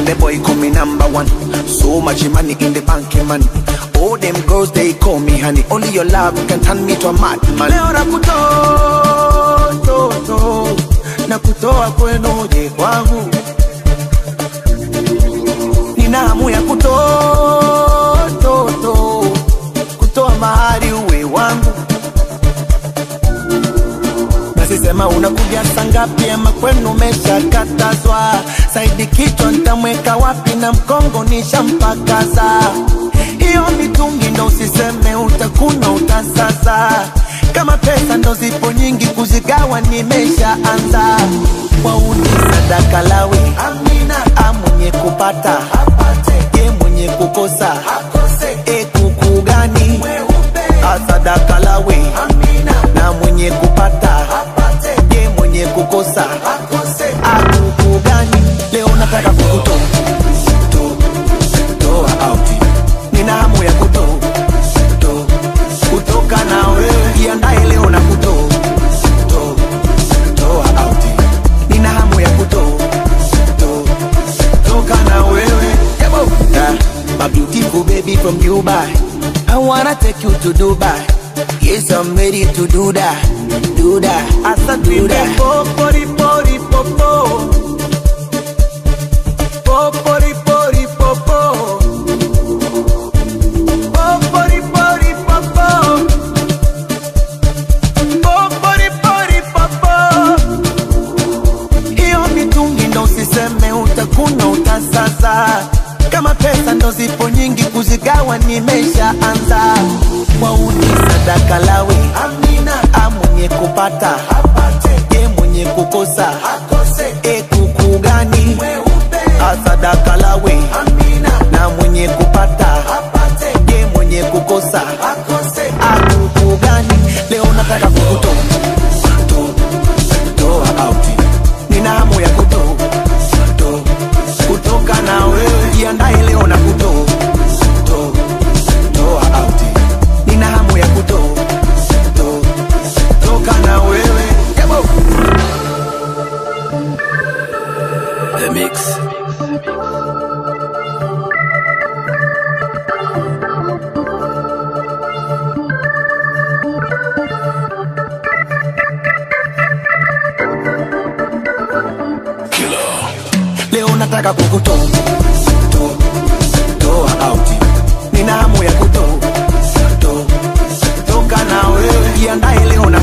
the boy call me number one. So much money in the bank, man. All them girls they call me honey. Only your love can turn me to a madman. Leo nakutoa, to, to, nakutoa kwenu je kwangu. Nina hamu ya kutoa, to, to, kutoa mahari uwe wangu. Basi sema unakuja saa ngapi ama kwenu umeshakatazwa? Saidi kichwa nitamweka wapi na mkongo nishampakaza. Hiyo mitungi ndo usiseme utakuna utasasa. Kama pesa ndo zipo nyingi kuzigawa nimeshaanza. Wauni sadaka lawi amina, a mwenye kupata apate, ye mwenye kukosa akose. E kuku gani asadaka lawi amina, na mwenye kupata apate, ye mwenye kukosa akose. Akuku gani leo nataka kukutoa to- toa out. Nina hamu ya kutoa to- kutoka na wewe, jiandae leo na kutoa to- toa out. Nina hamu ya kutoa to- toka na wewe Yabo. Yeah. My beautiful baby from Dubai I wanna take you to Dubai Yes, I'm ready to do that Do that Asa do that Popori pori popo Popori pori popo Popori pori popo Popori pori popo hiyo mitungi ndo usiseme utakuna utasaza kama pesa ndo zipo nyingi kuzigawa nimeshaanza wauni sadaka lawi amina a mwenye kupata apate ye mwenye kukosa akose e kuku gani asadaka lawi amina na mwenye kupata apate ye mwenye kukosa akose akuku gani leo nataka kukutoa to- toa out nina hamu ya kutoa to- kutoka na wewe jiandae leo na kutoa to- toa out nina hamu ya kutoa to- toka na wewe Yabo. The Mix. leo nataka kukutoa to- toa out nina hamu ya kutoa to- toka na wewe jiandae leo na